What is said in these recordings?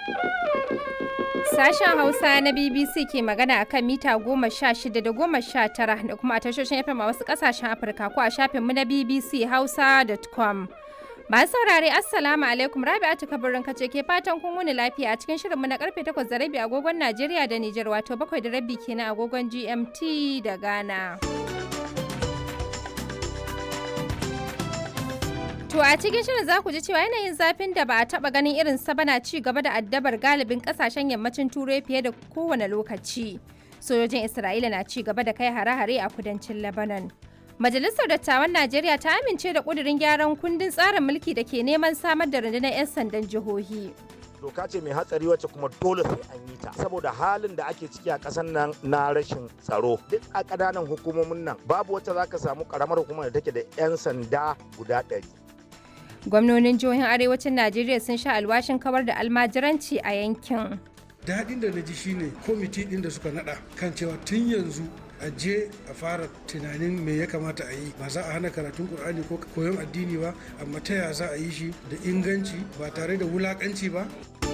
Sashen Hausa na BBC ke magana a kan mita goma sha shida da goma sha tara da kuma a tashoshin FM a wasu ƙasashen Afirka ko a shafinmu na BBC Hausa.com. Masu saurare Assalamu alaikum Rabi'atu kabarin kace ke fatan kun wuni lafiya a cikin shirinmu na karfe 8 da rabi agogon Najeriya da Nijar wato 7 da rabi kenan agogon GMT da Ghana. To a cikin shirin za ku ji cewa yanayin zafin da ba a taba ganin irin sa bana ci gaba da addabar galibin kasashen yammacin turai fiye da kowane lokaci. Sojojin Isra'ila na ci gaba da kai hare-hare a kudancin Lebanon. Majalisar Dattawan Najeriya ta amince da ƙudurin gyaran kundin tsarin mulki da ke neman samar da rundunar 'yan sandan jihohi. doka ce mai hatsari wacce kuma dole sai an yi ta saboda halin da ake ciki a ƙasar nan na rashin tsaro duk a ƙananan hukumomin nan babu wacce za ka samu ƙaramar hukumar da take da 'yan sanda guda ɗari Gwamnonin jihohin arewacin Najeriya sun sha alwashin kawar da almajiranci a yankin. daɗin da na ji shine kwamiti ɗin da suka naɗa kan cewa tun yanzu a je a fara tunanin me ya kamata a yi ba za a hana karatun ƙur'ani ko koyon addini ba amma ta ya za a yi shi da inganci ba tare da wulaƙanci ba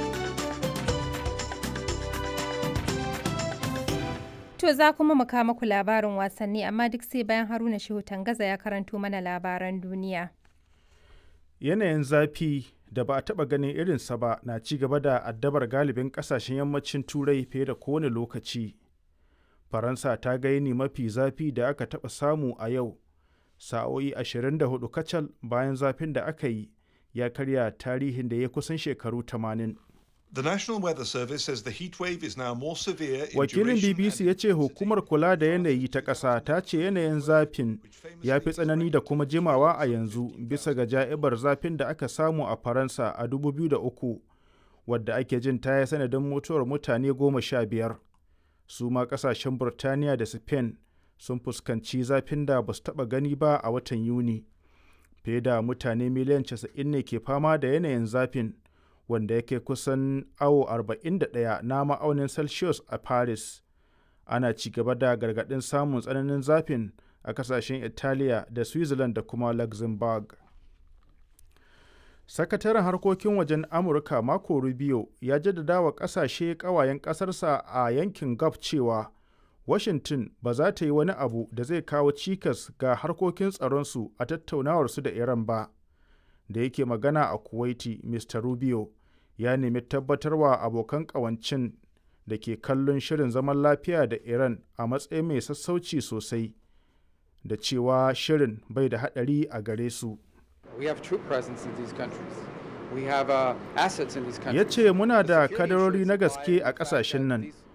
To za kuma mu kawo muku labarin wasanni amma duk sai bayan Haruna Shehu Tangaza ya karanto mana labaran duniya. yanayin zafi da ba a taɓa ganin irinsa ba na ci gaba da addabar galibin ƙasashen yammacin turai fiye da kowane lokaci faransa ta ga yini mafi zafi da aka taɓa samu a yau sa'o'i 24 kacal bayan zafin da aka yi ya karya tarihin da ya kusan shekaru 80 The National Weather Service says the heat wave is now more severe in wakilin duration bbc and ya ce hukumar kula da yanayi ta ƙasa ta ce yanayin zafin ya fi tsanani da kuma jimawa a yanzu bisa ga ja'ibar zafin da aka samu a faransa a 2003 wadda ake jin ta yi sanadin mutuwar mutane goma sha biyar su ma ƙasashen burtaniya da spain sun fuskanci zafin da ba su taɓa gani ba a watan yuni fiye da mutane miliyan 90 ne ke fama da yanayin zafin wanda yake kusan awo 41 na ma'aunin celsius a paris ana ci gaba da gargaɗin samun tsananin zafin a kasashen italiya da switzerland da kuma luxembourg sakataren harkokin wajen amurka marco rubio ya jaddada wa kasashe kawayen ƙasarsa a yankin gulf cewa washington ba za ta yi wani abu da zai kawo cikas ga harkokin tsaronsu a tattaunawarsu da iran ba da yake magana a kuwaiti mr rubio ya nemi tabbatarwa abokan kawancin da ke kallon shirin zaman lafiya da iran a matsayin mai sassauci sosai da cewa shirin bai da haɗari a gare su We have troop presence in these countries. We have uh, assets in these countries. ya ce muna da The security kadarori issues na lie gaske in the a fact ƙasashen that nan these